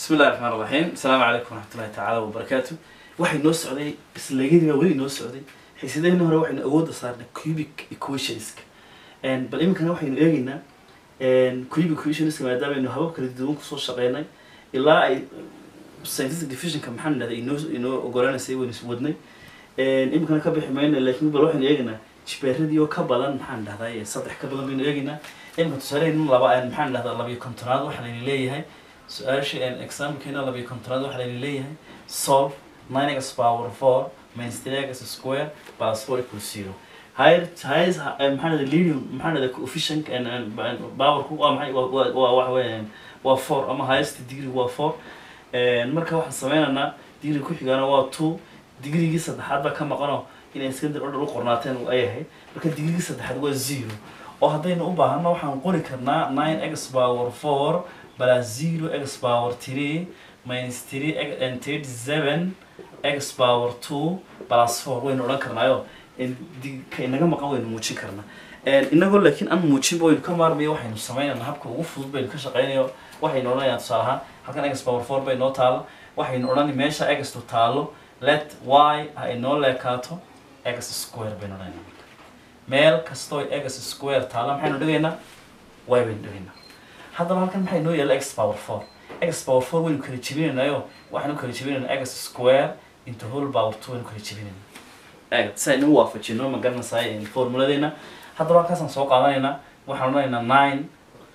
bismi illahi raxmaan raxiim asalaamu calaykum waraxmatullahi tacaala wabarakaatu waxay noo socday isleegyadii baa weli noo socday xiisadaheenii hore waxaynu awoodda saarnay cubic equationska bal iminkana waxaynu eegeynaa cubic equationska maadaamaaynu habab kala duwan kusoo shaqeynay ilaa ay scientific divisionka maxaan idhahda inoo inoo ogolaanaysay waynu is wadnay iminkana ka bixi mayna laakiin bal waxaynu eegeynaa jibaaradii oo ka badan maxaan dhahdaa saddex ka badan baynu eegeynaa iminka tusaaleheen laba maxaan dhahdaa labiyo kontonaad waxaa layna leeyahay su-aasha examkeena labiyo kontonaad waxaa layna leeyahay solve nine x power four minus three x square plus four equals zero higher highest maxaan dhahdaa leading maxaan dhahdaa coefficient powerku waa maxay waa waa waxa weeyaan waa four ama highest degree waa four marka waxaan sameynaynaa degree ku xigaana waa two digreegii saddexaad baa ka maqanoo inay iskandar order u qornaateen ay ahayd marka digreegii saddexaad waa zero oo haddaynu u baahano waxaan qori karnaa nine x power four plus zero x power three minus three and thirty seven x power two plus four waynu odhan karnaayo ka inaga maqan waynu muujin karnaa inagoo laakiin aan muujinba waynu ka maarmayo waxaynu sameynayna habka ugu fudud baynu ka shaqeynayo waxaynu odhanayaan tusaale ahaan halkan x power four bay noo taalo waxaynu odhanay meesha x tu taalo let y ha inoo leekaato x square baynu odhanayna meel kastoo x square taalo maxaynu dhigaynaa y baynu dhigaynaa haddaba halkan maxay noo yaalla x power four x power four waynu kala jebinaynayo waxaynu kala jebinaynaa x square into whole power two waynu kala jebinaynaa eeg si aynu u waafajino ma garanaysaay formuladeena haddaba halkaasaan soo qaadanaynaa waxaan odhanaynaa nine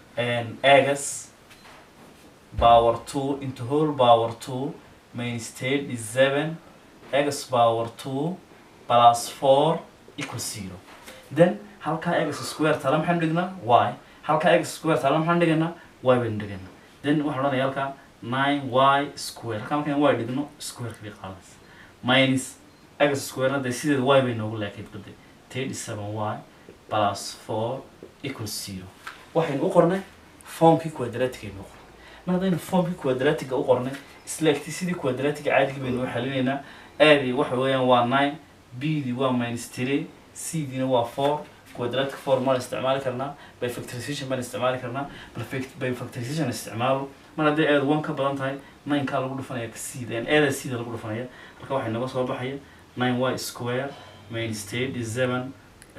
x power two into whole power two minus thirty seven x power two plus four equals zero then halkaa x square tala maxaan dhignaa y halkaa x square tala maxaan dhigaynaa y baynu dhigaynaa then waxaan odhanaya halkaa nine y square halkaa markaan y dhigno squareka bay qaadanaysa minus x square hadda sideeda y bay noogu leekayd baday thirty seven y plus four equals zero waxaynu u qornay formkii quadratic aynu u qornay mar haddaynu formkii quadratiga u qornay isla egti sidii quadratiga caadigii baynu u xalinaynaa aadii waxa weeyaan waa nine b dii waa minus three c diina waa four quadratic form maan isticmaali karnaa by factorization baan isticmaali karnaa by factorization isticmaalo mar hadday aad one ka badan tahay nine kaa lagu dhufanaya c aada c da lagu dhufanaya marka waxay naga soo baxaya nine y square minus thirty seven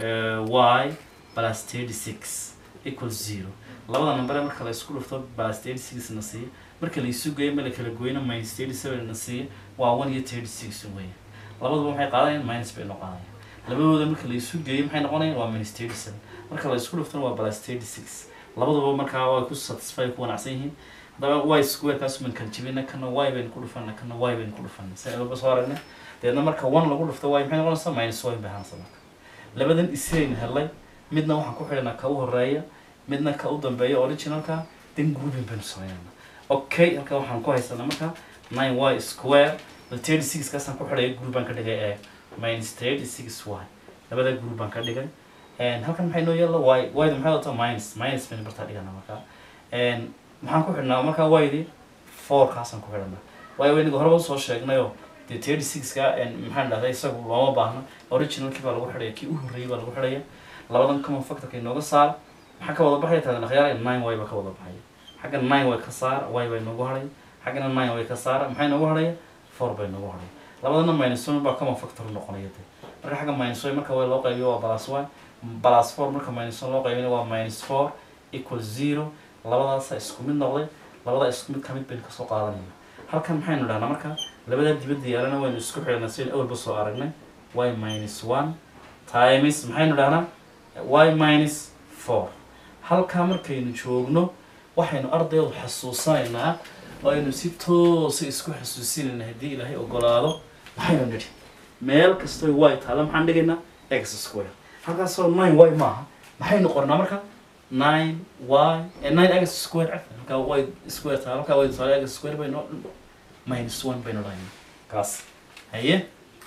y plus thirty six equals zero labada nambare marka la isku dhufto plus thirty six na siiya marka la isu geeyo ma la kala goyno minus thirty seven na siiya waa one iyo thirty six weya labaduba maxay qaadanayaan minus bay noo qaadayaan labadooda marka la isu geeyo maxay noqonayaan waa minus thirty seven marka la isku dhuftona waa plus thirty six labaduba markaa way ku satisfy ku wanaacsan yihiin haddaba y square kaas man kala jebina kana y baynu ku dhufana kana y baynu ku dhufana sa walba soo aragnay deedna marka one lagu dhufto y maxay noqonaysaa minus y bay ahaanaysa marka labadan isiraynu helay midna waxaan ku xidhanaa ka u horeeya midna ka u dambeeya originalka then grouping baynu sameynayna okay halka waxaan ku haysanaa marka nine y square thirty six kaasaan ku xidhaya group baan ka dhigay ee minus thirty six y labada group baan ka dhigay halkan maxay noo yeella y yda maxay wataa minus minus baynu bartaa dhigana marka maxaan ku xidhnaa marka ydi four kaasaan ku xidhanaa waayo waynaga horeba usoo sheegnayo dee thirty six ka maxaan dhahday isagu looma baahno originalkii baa lagu xidhaya kii u horreeyay baa lagu xidhaya labadan common factorka inooga saar maxaa ka wada baxaya taadan akhyaar nine y baa ka wada baxaya xagga nine way ka saar y baa inoogu hadhay xaggana nine way ka saara maxay inoogu hadhaya four baa inoogu hadhay labadana minus one baa common factor noqonaya de marka xagga minus y marka way loo qaybiyo waa plus y plus four marka minus one loo qaybina waa minus four equal zero labadaasa isku mid noqday labada isku mid kamid baynu kasoo qaadanayna halkan maxaynu dhahnaa marka labada dibadda yaalana waynu isku xidhnaa sidaynu awalba soo aragnay y minus one times maxaynu dhahnaa y minus four halkaa markaynu joogno waxaynu ardaydu xasuusanaynaa oo aynu si toosa isku xasuusinayna haddii ilaahay ogolaado maxaynu nidhi meel kastoo y taala maxaan dhigaynaa x square halkaasoo nine y maaha maxaynu qornaa marka nine y nine x square cafan halkaa y square taala halkaa y taala x square baynu minus one baynu dhahaynaa kaas haye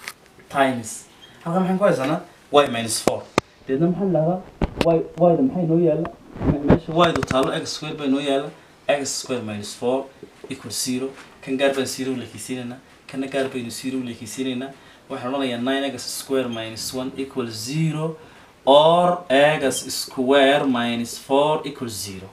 times halkaa maxaan ku haysanaa y minus four deedna maxaan dhahdaa y yda maxay noo yaalla meesha ydu taalo x square bay noo yaalla x square minus four equal zero kan gaar baan zero leekeysiinaynaa kana gaar baynu zero leekeysiinaynaa waxaan odhanayaa nine x square minus one equal zero or x square minus four equal zero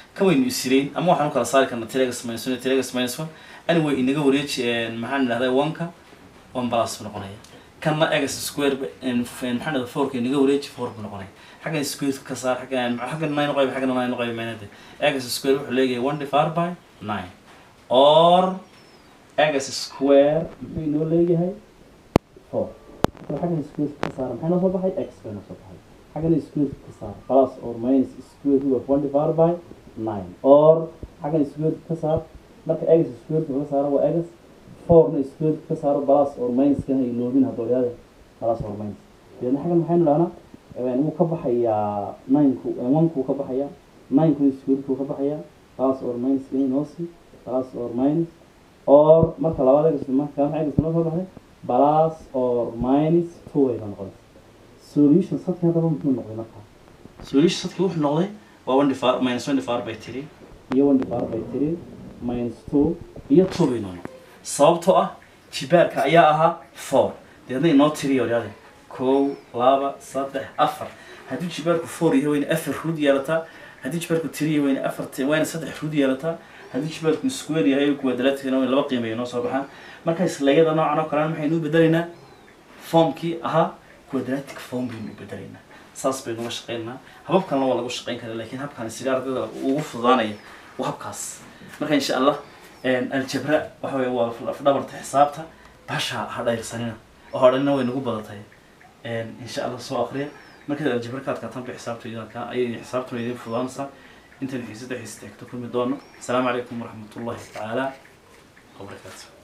kan waynu isirayn ama waxaan u kala saari karnaa telegas minus one telegas minus one anyway inaga wareeji maxaan idhahdaa one-ka one plus buu noqonaya kanna egas square maxaan idhahdaa four-ka inaga wareeji four buu noqonaya xaggan square ka saar xaggan xaggan nine noqoy xaggan nine noqoy maynade egas square wuxuu leeyahay one divided by nine or egas square muxuu inoo leeyahay four xaggan square ka saar maxay noo soo baxay x bay noo soo baxay xaggan square ka saar plus or minus square root of one divided by nine or xaggan square ka saar marka egas square ka saaro waa egas fourna square ka saaro plus or minus kana iloobin haddooyaade plus or minus deedna xaggan maxaynu dhahnaa wuu ka baxayaa nineku onekuu ka baxayaa ninekuna squarekuu ka baxayaa plus or minus kana inoosi plus or minus or marka labaad egas marka maxay egas noo soo baxday plus or minus two way baa noqonaysa solution sadki haddaba muxuu noqday markaa solution sadki wuxuu noqday waa one divided minus one divided by three iyo one divided by three minus two iyo two bay noo noqday sababtoo ah jibaarka ayaa ahaa four deedna inoo tiriyo odhaade kow laba saddex afar haddii jibaarku four yahay wayna afar ruud yeelataa haddii jibaarku tiri yahay wayna afar wayna saddex ruud yeelataa haddii jibaarku square yahay quadraticna wayna laba qiimeeyo noo soo baxaan marka islayada noocan oo kalena maxaynu u bedelaynaa formkii ahaa quadratic form baynu u bedelaynaa saas baynu uga shaqeynaa hababkanna waa lagu shaqeyn karaa laakiin habkan sida ardayda ugu fududaanaya waa habkaas marka insha allah aljabra waxa weye waa lafdhabarta xisaabta basha ha dhayrsanina oo hodhanina way nagu badatay insha allah soo akriya markaad aljabra ka adkaataan bay xisaabta ayay xisaabtuna idin fududaanaysaa intan xiisada xiisata xigta kulmi doono asalaamu calaykum waraxmatullahi tacaala wabarakaatu